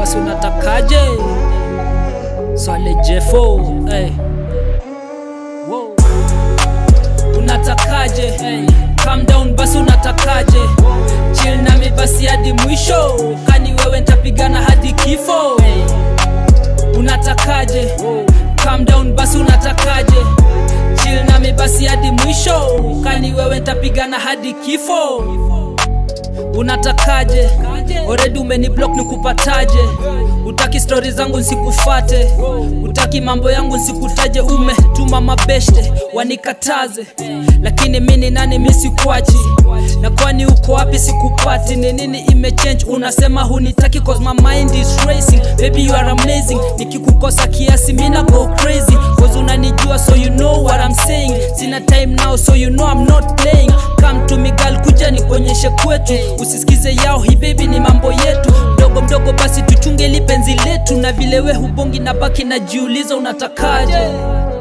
basi unatakaje swale jefo hey. Wow. unatakaje hey. calm down basi unatakaje chill nami basi hadi mwisho kani wewe ntapigana hadi kifo hey. unatakaje calm down basi unatakaje chill nami basi hadi mwisho kani wewe ntapigana hadi kifo unatakaje oredi umeni block nikupataje utaki stori zangu nsikufate utaki mambo yangu nsikutaje umetuma mabeshte wanikataze lakini mini nani misikwachi na kwani uko wapi sikupati ni nini imechange unasema hunitaki cause my mind is racing baby you are amazing nikikukosa kiasi mina go crazy cause unanijua so you know what I'm saying sina time now so you know I'm not playing come to me girl kuja nikuonyeshe kwetu usisikize yao hii baby ni mambo yetu mdogo mdogo basi tuchunge lipenzi letu na vile we hubongi na baki najiuliza unatakaje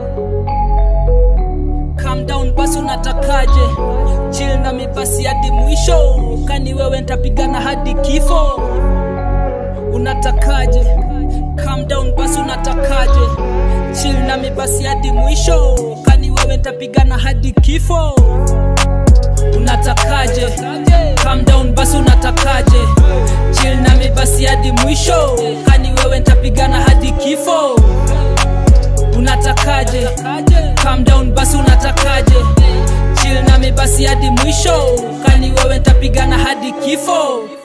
calm down basi unatakaje chill nami basi hadi mwisho kani wewe ntapigana hadi kifo unatakaje calm down basi unatakaje chill nami basi hadi mwisho kani wewe ntapigana hadi kifo unatakaje calm down basi unatakaje chill nami basi hadi mwisho kani wewe ntapigana hadi kifo unatakaje calm down basi unatakaje chill nami basi hadi mwisho kani wewe ntapigana hadi kifo